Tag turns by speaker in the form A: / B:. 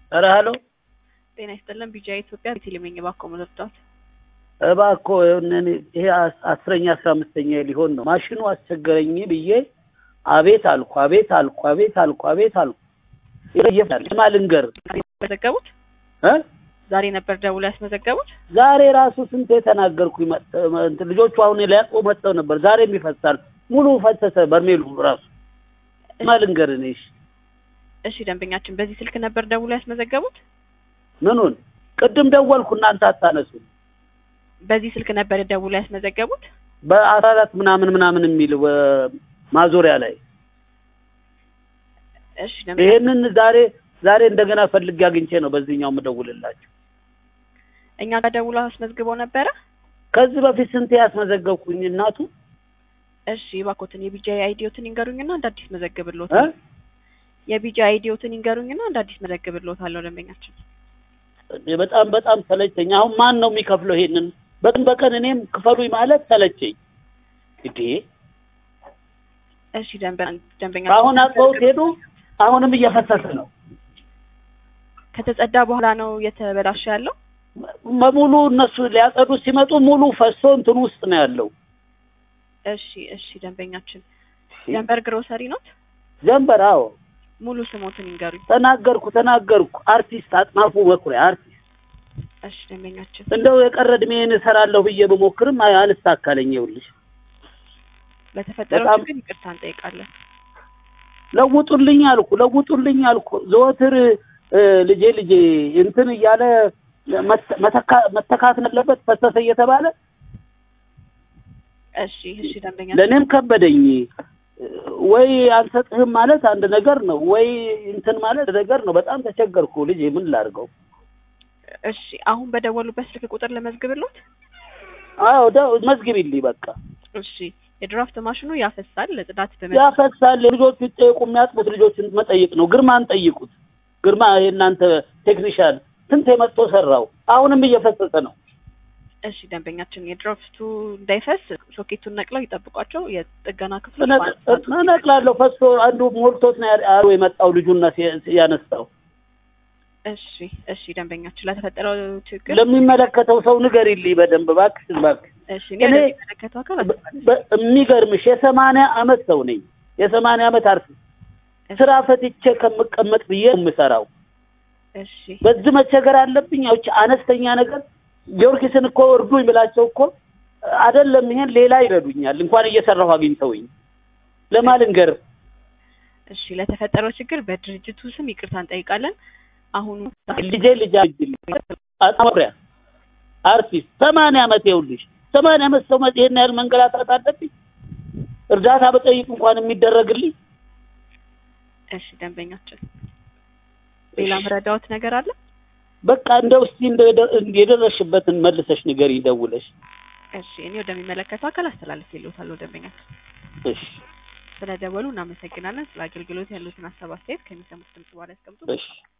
A: ኧረ ሀሎ
B: ጤና ይስጥልን ቢጃ ኢትዮጵያ ቴሌመኝ እባክዎ መርዳት
A: እባክዎ እኔ ይሄ አስ- አስረኛ አስራ አምስተኛ ሊሆን ነው ማሽኑ አስቸገረኝ ብዬ አቤት አልኩ አቤት አልኩ አቤት አልኩ አቤት አልኩ ይለየፋል ማልንገር
B: ያስመዘገቡት
A: እ
B: ዛሬ ነበር ደውሎ ያስመዘገቡት
A: ዛሬ ራሱ ስንት የተናገርኩ ልጆቹ አሁን ሊያውቁ መጥተው ነበር ዛሬም ይፈሳል ሙሉ ፈሰሰ በርሜሉ ራሱ ማልንገር እኔ እሺ
B: እሺ ደንበኛችን በዚህ ስልክ ነበር ደውሎ ያስመዘገቡት
A: ምኑን ቅድም ደወልኩ እናንተ አታነሱ
B: በዚህ ስልክ ነበር ደውሎ ያስመዘገቡት
A: በአስራ አራት ምናምን ምናምን የሚል ወ- ማዞሪያ ላይ
B: እሺ ደንበኛ
A: ይሄንን ዛሬ ዛሬ እንደገና ፈልጌ አግኝቼ ነው በዚህኛው የምደውልላችሁ
B: እኛ ጋር ደውሎ አስመዝግበው ነበረ
A: ከዚህ በፊት ስንቴ ያስመዘገብኩኝ እናቱ
B: እሺ እባክዎትን የቢጃ አይዲዮትን ይንገሩኝና እንደ አዲስ መዘግብልዎት
A: እ
B: የቢጃ አይዲዮትን ይንገሩኝና እንደ አዲስ መዘግብልዎታለሁ ደንበኛችን
A: እኔ በጣም በጣም ሰለቸኝ አሁን ማን ነው የሚከፍለው ይሄንን በቀን በቀን እኔም ክፈሉኝ ማለት ሰለቸኝ እንዴ
B: እሺ ደንበኛ ደንበኛ
A: አሁን አጥበውት ሄዱ አሁንም እየፈሰሰ ነው
B: ከተጸዳ በኋላ ነው እየተበላሸ ያለው
A: በሙሉ እነሱ ሊያጸዱ ሲመጡ ሙሉ ፈሶ እንትን ውስጥ ነው ያለው
B: እሺ እሺ ደንበኛችን ጀንበር ግሮሰሪ ነው
A: ጀንበር አዎ
B: ሙሉ ስሞትን ይንገሩኝ
A: ተናገርኩ ተናገርኩ አርቲስት አጥናፉ መኩሪያ አርቲስት
B: እሺ ደንበኛችን
A: እንደው የቀረ እድሜን እሰራለሁ ብዬ ብሞክርም አይ- አልሳካለኝ ይኸውልሽ
B: ለተፈጠረው
A: በጣም-
B: ችግር ይቅርታ እንጠይቃለን
A: ለውጡልኝ አልኩ ለውጡልኝ አልኩ ዘወትር እ፣ ልጄ ልጄ እንትን እያለ መተ- መተካ- መተካት አለበት ፈሰሰ እየተባለ
B: እሺ እሺ ደንበኛ
A: ለእኔም ከበደኝ ወይ አልሰጥህም ማለት አንድ ነገር ነው ወይ እንትን ማለት ነገር ነው በጣም ተቸገርኩ ልጄ ምን ላድርገው
B: እሺ አሁን በደወሉበት ስልክ ቁጥር ለመዝግብሎት
A: አዎ ደ- መዝግቢልኝ በቃ
B: እሺ የድራፍት ማሽኑ ያፈሳል ለጽዳት በመ
A: ያፈሳል ልጆቹ ይጠየቁ የሚያጥቡት ልጆችን መጠየቅ ነው ግርማን ጠይቁት ግርማ የእናንተ ቴክኒሻን ስንት የመጥቶ ሰራው አሁንም እየፈሰሰ ነው
B: እሺ ደንበኛችን የድራፍቱ እንዳይፈስ ሶኬቱን ነቅለው ይጠብቋቸው የጥገና ክፍሎች
A: እነቅ-
B: በአንድ ሰዓት ውስጥ
A: እነቅላለሁ ፈሶ አንዱ ሞልቶት ነው ያ- አሮ የመጣው ልጁና ሲ- ያነሳው
B: እሺ እሺ ደንበኛችን ለተፈጠረው ችግር
A: ለሚመለከተው ሰው ንገሪልኝ በደንብ እባክሽ እባክሽ
B: እሺ እኔ
A: እኔ-
B: ወደሚመለከተው አካል
A: በ- በ- የሚገርምሽ የሰማንያ አመት ሰው ነኝ የሰማንያ አመት አርቲስት ስራ ፈትቼ ከምቀመጥ ብዬ ነው የምሰራው
B: እሺ
A: በዚህ መቸገር አለብኝ ያውች አነስተኛ ነገር ጊዮርጊስን እኮ እርዱኝ ብላቸው እኮ አይደለም ይሄን ሌላ ይረዱኛል እንኳን እየሰራሁ አግኝተውኝ ለማልንገር
B: እሺ ለተፈጠረው ችግር በድርጅቱ ስም ይቅርታ እንጠይቃለን አሁኑ
A: ልጄ ልጅ አጣምሪያ አርቲስት ሰማንያ አመት ይኸውልሽ ሰማንያ አመት ሰው መጥ ይሄን ያህል መንገላታት አለብኝ እርዳታ በጠይቅ እንኳን የሚደረግልኝ
B: እሺ ደንበኛችን ሌላ ምረዳዎት ነገር አለ
A: በቃ እንደው እስቲ እንደው የደ- የደረስሽበትን መልሰሽ ንገሪ ደውለሽ
B: እሺ እኔ ወደሚመለከተው አካል አስተላልፍ ይልዎታለሁ ደንበኛችን
A: እሺ
B: ስለደወሉ እናመሰግናለን ስለ አገልግሎት ያሉትን ሀሳብ አስተያየት ከሚሰሙት ድምጽ በኋላ ያስቀምጡ
A: እሺ